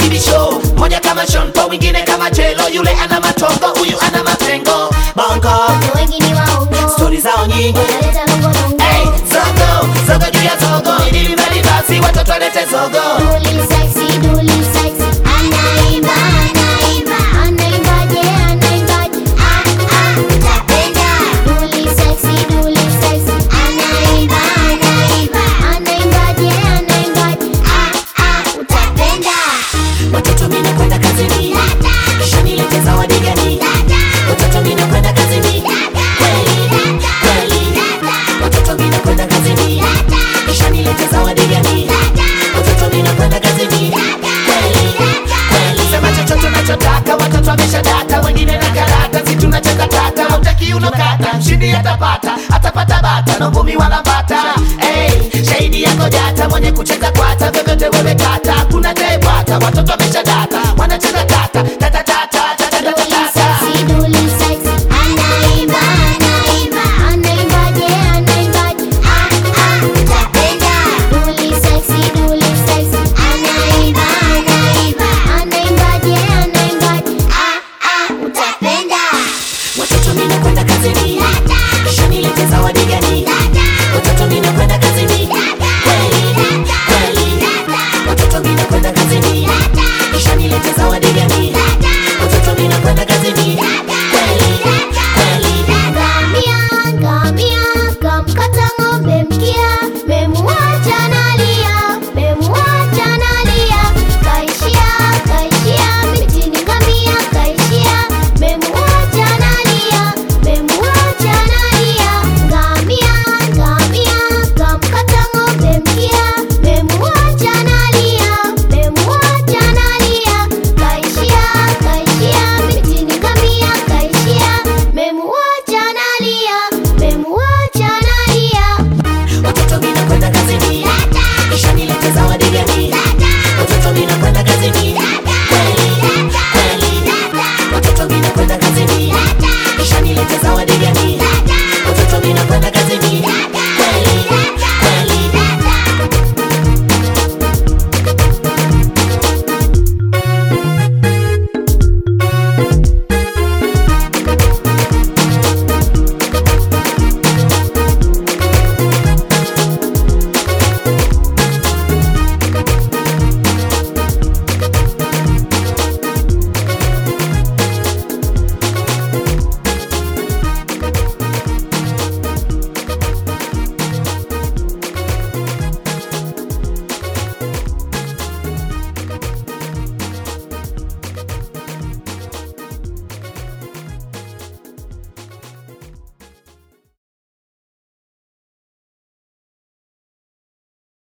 kibisho moja kama Sean Paul mwingine kama Jelo yule ana matongo huyu ana mapengo bongo Watu wengi ni waongo stori zao nyingi wanaleta nongonongo hey, zogo zogo juu ya zogo ili mbali basi watoto walete zogo Duli sexy, duli sexy. Anaimba, anaimba. Anaimbaje, anaimbaje. Ah, ah, utapenda. Duli sexy, duli sexy. Anaimba, anaimba. Anaimbaje, anaimbaje. Ah, ah, utapenda. watoto mina kwenda kazini kisha nilete zawadi gani watoto mina kwenda kazini kweli kweli watoto mina kwenda kazini kisha nilete zawadi gani watoto mina kwenda kazini kweli kweli sema chochote unachotaka watoto wameshadata wengine na karata si tunachakataka utaki unokata mshindi atapata atapata bata na ngumi wala bata hey, shahidi yako jata mwenye kucheza kwata vyovyote wewe kata